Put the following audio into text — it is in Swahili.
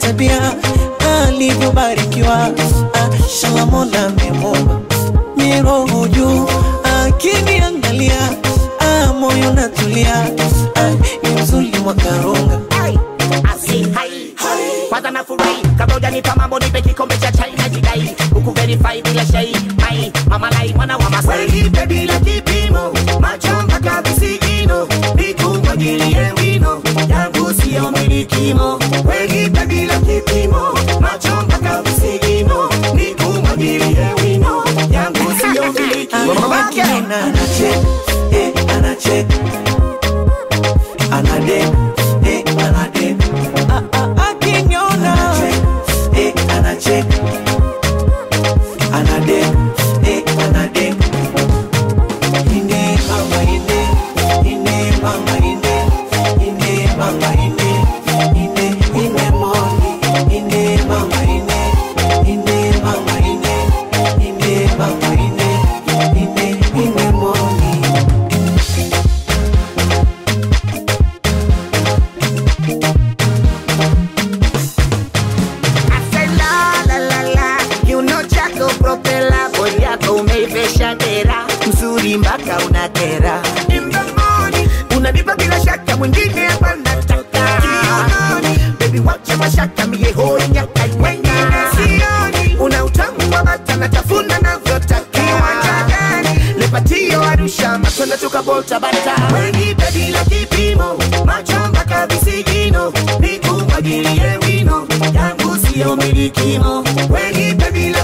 tabia alivyobarikiwa ah, shala mola amemumba miroho juu akiniangalia ah, moyo natulia ah, ni mzuri mwakarunga Asi, hai. kwanza nafurahi kabla hujanipa mambo nipe kikombe cha chai na jidai huku verify bila shai mai mama lai mwana wa masai Nipe bila kipimo, macho mpaka visigino, nikumwagilie wino, yangu siyo milikimo. Nipe bila kipimo, macho mpaka visigino, nikumwagilie wino, yangu siyo milikimo. Akina anachek, eh, anachek. Anadek, eh, anadek. Ah, ah, akiniona. Eh, anachek. Anadek, eh, anadek. Ine mama ine, ine mama ine, ine mama ine, ine ine moni, ine mama ine, ine mama ine, ine mama ine, ine ine moni. Ase la la la la kiuno chako propela bodi yako umeivesha dera mzuri mpaka unakera In the morning, unanipa bila shaka, mwingine hapa nataka. Kiunoni, baby wacha mashaka, mie hoi nyaka wengine sioni. Una utamu wa bata, natafuna navyotaka. Kiwanja gani? Lepatio Arusha, matunda tukabota bata. Nipe bila kipimo, macho mpaka visigino, nikumwagilie wino, yangu siyo milikimo. Nipe bila